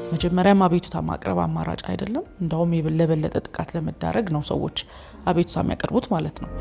መጀመሪያም አቤቱታ ማቅረብ አማራጭ አይደለም። እንደውም ለበለጠ ጥቃት ለመዳረግ ነው ሰዎች አቤቱታ የሚያቀርቡት ማለት ነው።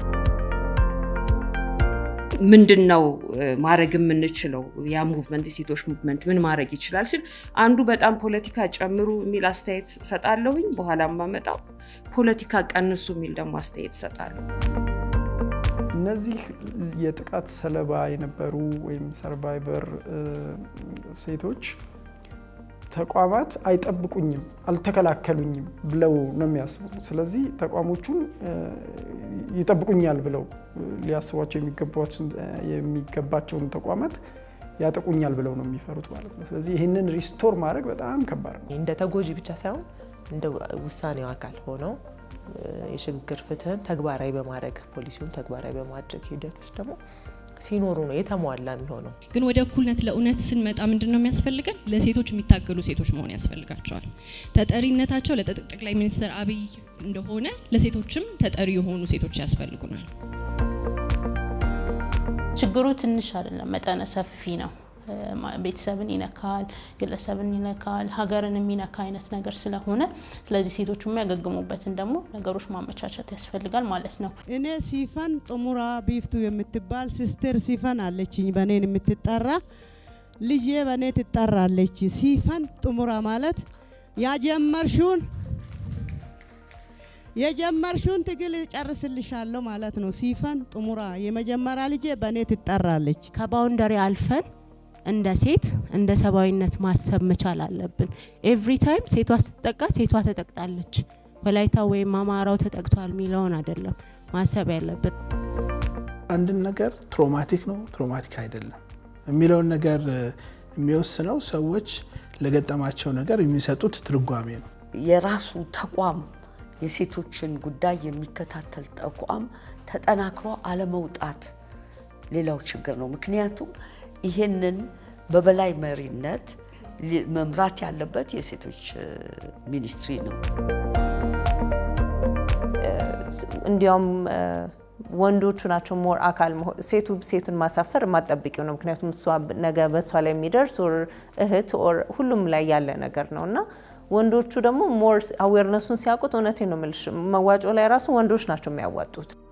ምንድን ነው ማድረግ የምንችለው? ያ ሙቭመንት የሴቶች ሙቭመንት ምን ማድረግ ይችላል ስል አንዱ በጣም ፖለቲካ ጨምሩ የሚል አስተያየት ሰጣለሁኝ። በኋላ ማመጣው ፖለቲካ ቀንሱ የሚል ደግሞ አስተያየት ሰጣለሁ። እነዚህ የጥቃት ሰለባ የነበሩ ወይም ሰርቫይቨር ሴቶች ተቋማት አይጠብቁኝም፣ አልተከላከሉኝም ብለው ነው የሚያስቡት። ስለዚህ ተቋሞቹን ይጠብቁኛል ብለው ሊያስቧቸው የሚገባቸውን ተቋማት ያጠቁኛል ብለው ነው የሚፈሩት ማለት ነው። ስለዚህ ይህንን ሪስቶር ማድረግ በጣም ከባድ ነው። እንደ ተጎጂ ብቻ ሳይሆን እንደ ውሳኔው አካል ሆነው የሽግግር ፍትህን ተግባራዊ በማድረግ ፖሊሲውን ተግባራዊ በማድረግ ሂደት ውስጥ ደግሞ ሲኖሩ ነው የተሟላ የሚሆነው። ግን ወደ እኩልነት ለእውነት ስንመጣ ምንድን ነው የሚያስፈልገን? ለሴቶች የሚታገሉ ሴቶች መሆን ያስፈልጋቸዋል። ተጠሪነታቸው ለጠቅላይ ሚኒስትር አብይ እንደሆነ ለሴቶችም ተጠሪ የሆኑ ሴቶች ያስፈልጉናል። ችግሩ ትንሽ አይደለም፣ መጠነ ሰፊ ነው። ቤተሰብን ይነካል፣ ግለሰብን ይነካል፣ ሀገርን የሚነካ አይነት ነገር ስለሆነ ስለዚህ ሴቶቹ የሚያገግሙበትን ደግሞ ነገሮች ማመቻቸት ያስፈልጋል ማለት ነው። እኔ ሲፈን ጥሙራ ቢፍቱ የምትባል ሲስተር ሲፈን አለችኝ፣ በኔን የምትጠራ ልጄ በኔ ትጠራለች። ሲፈን ጥሙራ ማለት ያጀመርሽውን የጀመርሽውን ትግል ጨርስልሻለሁ ማለት ነው። ሲፈን ጥሙራ የመጀመሪያ ልጄ በእኔ ትጠራለች። ከባውንደሪ አልፈን እንደ ሴት እንደ ሰብአዊነት ማሰብ መቻል አለብን። ኤቭሪ ታይም ሴቷ ስትጠቃ ሴቷ ተጠቅጣለች፣ ወላይታ ወይም አማራው ተጠቅቷል የሚለውን አይደለም ማሰብ ያለብን። አንድን ነገር ትሮማቲክ ነው ትሮማቲክ አይደለም የሚለውን ነገር የሚወስነው ሰዎች ለገጠማቸው ነገር የሚሰጡት ትርጓሜ ነው። የራሱ ተቋም የሴቶችን ጉዳይ የሚከታተል ተቋም ተጠናክሮ አለመውጣት ሌላው ችግር ነው። ምክንያቱም ይሄንን በበላይ መሪነት መምራት ያለበት የሴቶች ሚኒስትሪ ነው። እንዲያውም ወንዶቹ ናቸው ሞር አካል ሴቱ ሴቱን ማሳፈር የማጠብቂው ነው። ምክንያቱም እሷ ነገ በእሷ ላይ የሚደርስ ኦር እህት ኦር ሁሉም ላይ ያለ ነገር ነው እና ወንዶቹ ደግሞ ሞር አዌርነሱን ሲያውቁት እውነቴን ነው የምልሽ መዋጮ ላይ ራሱ ወንዶች ናቸው የሚያዋጡት።